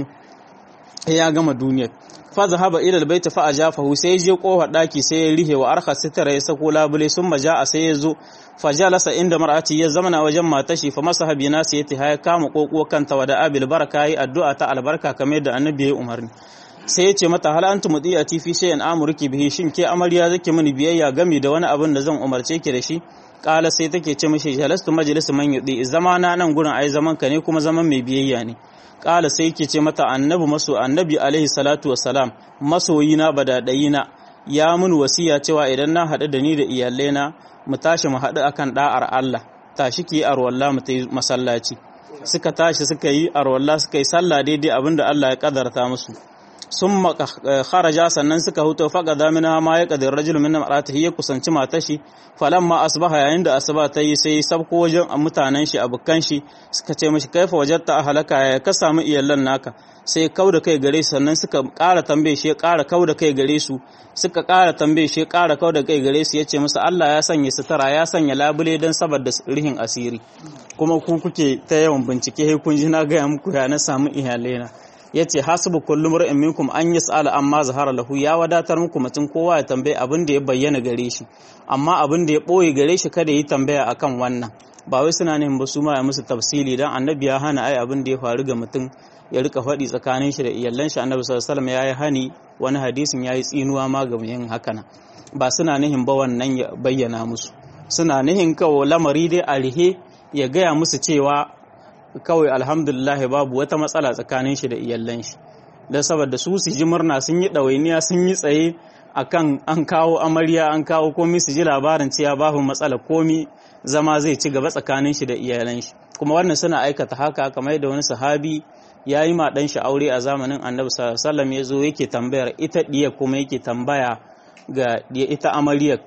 ya gama duniyar fa zahaba ila albayt fa ajafahu sai je kofa daki sai ya rihe wa arha sitara ya sako labule sun maja a sai ya zo fa jalasa inda mar'ati ya zamana wajen matashi fa masaha bi nasiyati ya kama kokko kanta wa da abil baraka yi addu'a ta albarka kamar da annabi ya umarni sai ya ce mata hal antum mudiyati fi shay'in amurki bihi shin ke amarya zake mini biyayya gami da wani abin da zan umarce ki da shi kala sai take ce mishi jalastu majlis man yudi zamana nan gurin ai zaman ka ne kuma zaman mai biyayya ne kala sai yake ce mata annabi maso annabi alaihi salatu wassalam masoyina badadayina ya mun wasiya cewa idan na haɗu da ni da iyalaina mu tashi mu haɗu akan da'ar Allah tashi ki arwalla mu tayi masallaci suka tashi suka yi arwalla suka yi sallah daidai abinda Allah ya kadarta musu sun kharaja sannan suka huto faga zamina ma ya kadir rajul min mar'atihi ya kusanci matar shi falamma asbaha yayin da asuba ta yi sai sabko wajen mutanen shi abukan shi suka ce mishi kaifa wajatta ahlaka ya ka samu iyallan naka sai kau da kai gare su sannan suka ƙara tambaye shi ya ƙara kau da kai gare su suka ƙara tambaye shi ya ƙara kau da kai gare su ya ce musu Allah ya sanya sutura ya sanya labule don saboda rihin asiri kuma ku kuke ta yawan bincike kun ji na gaya muku ya na samu iyalaina ya ce hasibu kullum ra'in minkum an yi sa'ala amma zahara lahu ya wadatar muku mutum kowa ya tambaye abin da ya bayyana gare shi amma abin da ya ɓoye gare shi kada yi tambaya akan wannan ba wai suna neman ba su ma ya musu tafsili dan annabi ya hana ai abin da ya faru ga mutum ya rika faɗi tsakanin shi da iyallan shi annabi sallallahu alaihi wasallam ya yi hani wani hadisin ya yi tsinuwa ma ga yin hakana ba suna nihin ba wannan ya bayyana musu suna nihin kawo lamari dai a rihe ya gaya musu cewa kawai alhamdulillah babu wata matsala tsakanin shi da iyallan shi don saboda su su ji murna sun yi ɗawainiya sun yi tsaye akan an kawo amarya an kawo komi su ji labarin cewa babu matsala komi zama zai ci gaba tsakanin shi da iyalan shi kuma wannan suna aikata haka kamar yadda wani sahabi ya yi ma ɗan shi aure a zamanin annabi sallallahu ya zo yake tambayar ita ɗiya kuma yake tambaya ga ita amaryar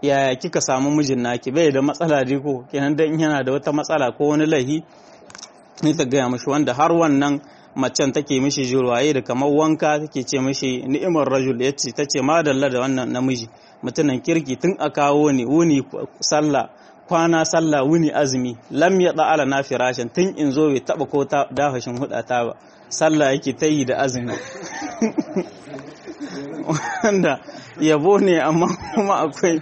yaya kika samu mijin naki bai da matsala dai ko kenan dan yana da wata matsala ko wani laihi ni ta gaya mishi wanda har wannan macen take mishi jirwaye da kamar wanka take ce mishi ni'imar rajul yace tace madalla da wannan namiji mutumin kirki tun a kawo ni wuni sallah kwana sallah wuni azumi lam ya ala na firashin tun in zo bai taba ko ta dafashin hudata ba sallah yake ta yi da azumi wanda yabo ne amma kuma akwai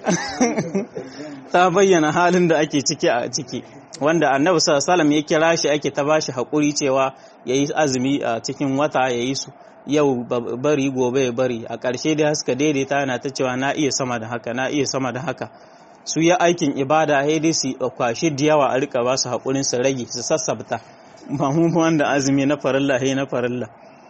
ta bayyana halin da ake ciki a ciki wanda annabi sallallahu ya kira shi ake ta bashi hakuri cewa yayi azumi a cikin wata yayi su yau bari gobe ya bari a ƙarshe dai haska daidaita yana ta cewa na iya sama da haka na iya sama da haka su yi aikin ibada sai dai su kwashi da yawa a rika ba su haƙurin su rage su sassabta ba mu wanda azumi na farilla he na farilla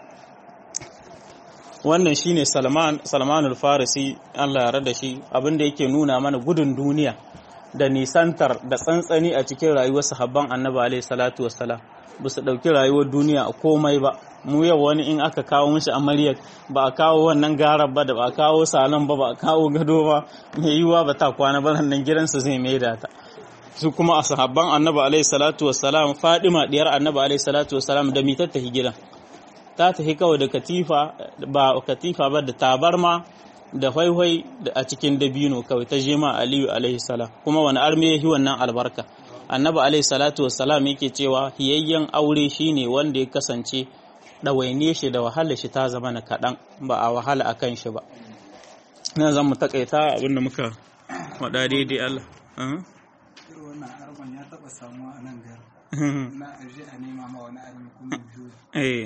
wannan shine Salman Salmanul Farisi Allah ya rada shi abinda yake nuna mana gudun duniya da nisantar da tsantsani a cikin rayuwar sahabban Annabi alaihi salatu wassalam ba su dauki rayuwar duniya a komai ba mu yau wani in aka kawo mishi amaryar ba a kawo wannan garar ba da ba a kawo salon ba ba a kawo gado ba mai yiwuwa ba ta kwana ba nan gidansa zai maida ta su kuma a sahabban annabi alaihi salatu wassalam fadima diyar annabi alaihi salatu wassalam da mi tattahi gidan ta tafi kawai da katifa ba katifa ba da tabarma da hwaihwai a cikin dabino kawai ta jema aliyu alaihi salam kuma wani arme yahi wannan albarka annabi alaihi salatu wassalam yake cewa hiyayyen aure shine wanda ya kasance ɗawainiye shi da wahala shi ta zama na kaɗan ba a wahala a kan shi ba na zan mu takaita abinda muka waɗa daidai Allah wannan arban ya taɓa samuwa a nan gar na aje a nema ma wani armi kuma biyu